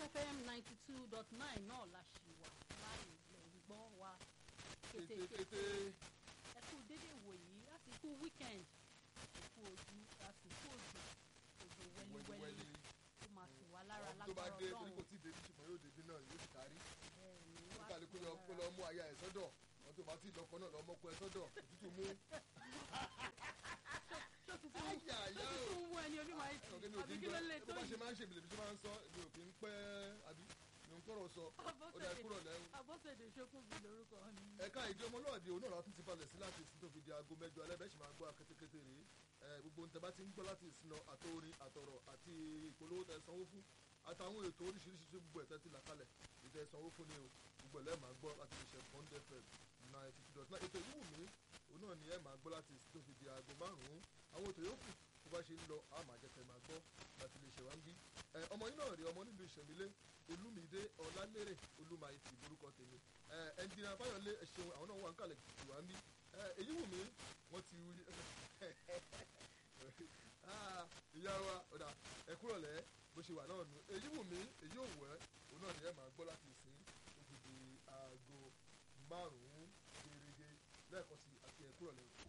fm ninety two dot nine náà la ṣì wà láì lè gbọ́ wa kétékété kétékété ẹ kú dédé wòyí láti kú weekend ẹ kú ojú láti kú òjò òjò wẹ́líwẹ́lí wẹ́líwẹ́lí tó máa tù wá lára tó bá lágbára dé torí kò ọlọ́run tí ì débi ṣùgbọ́n yóò débi náà yóò sì kárí bẹ́ẹ̀ ni kó wá kálukú tù lọ wá kó lọ lára. mú aya ẹ̀ sọ́dọ̀ wọn tó bá tí ì lọ́kọ náà lọ mọ́kọ ẹ̀ sọ́dọ̀ òtútù mú ṣó tuntun Àyà, ṣó àyà o. tuntun mú ẹni onímọ̀ àìsí ọ̀gẹ́ mi ò àbí kí ń kí ló lè gbọ́ tó bó bá ṣe yìí máa ń ṣe ìbìlẹ̀ bí ṣe máa ń sọ mi ò kí ń pẹ́ àbí mi ò ń kọ̀rọ̀ sọ ó dá kúrò lẹ́yìn. abọ́sẹ̀dé ṣókùnbí lórúkọ mi. ẹ̀ka ìjọ ọmọlúwàbí òun náà látún ti balẹ̀ sí láti ìsìn tó fi di aago mẹ́jọ alẹ́ bẹ́ẹ̀ sì máa gbọ́ akétékété rèé ẹ gbogbo ohun tẹ́ bá ti ń gbọ́ láti ìsìn náà àtòrin àtọ̀rọ̀ àti ìpolówó tẹ́ sanwó fún àtàwọn ètò oríṣiríṣi tó gbogbo ẹ̀tẹ́ ti là kalẹ̀ ìtẹ́ sanwó fún ni o gbogbo ẹ̀ lẹ́ẹ̀ máa gbọ́ láti ìṣẹ̀ pond fm ninety two dot nine ètò ìwú mi òun náà ni ẹ̀ máa gbọ́ láti ìsìn tó fi di aago márùn-ún àwọn ètò yòókù bó bá ṣe ń lọ a máa jẹ́ kẹ́ máa gbọ́ láti lè ṣèwá ń bí ẹ ọmọ yín náà rí ọmọ nílùú ìṣẹ̀mílé olúmídé ọ̀làlérè olúmayìtì lórúkọ tèmi ẹ ẹnjìnà fáyọlé ẹ ṣeun àwọn náà wà ń kalẹ̀ ìwà ń bí ẹ èyí wù mí wọ́n ti wí Ah, ìyá wa ọ̀dà ẹ kúrọ̀lẹ́ bó ṣe wà náà nù èyí wù mí èyí ò wẹ̀ òun náà ni ẹ máa gbọ́ láti ìsín tó fi di aago márùn-ún gẹ́gẹ́ lẹ́ẹ̀kan sí àti ẹ kúrọ̀lẹ́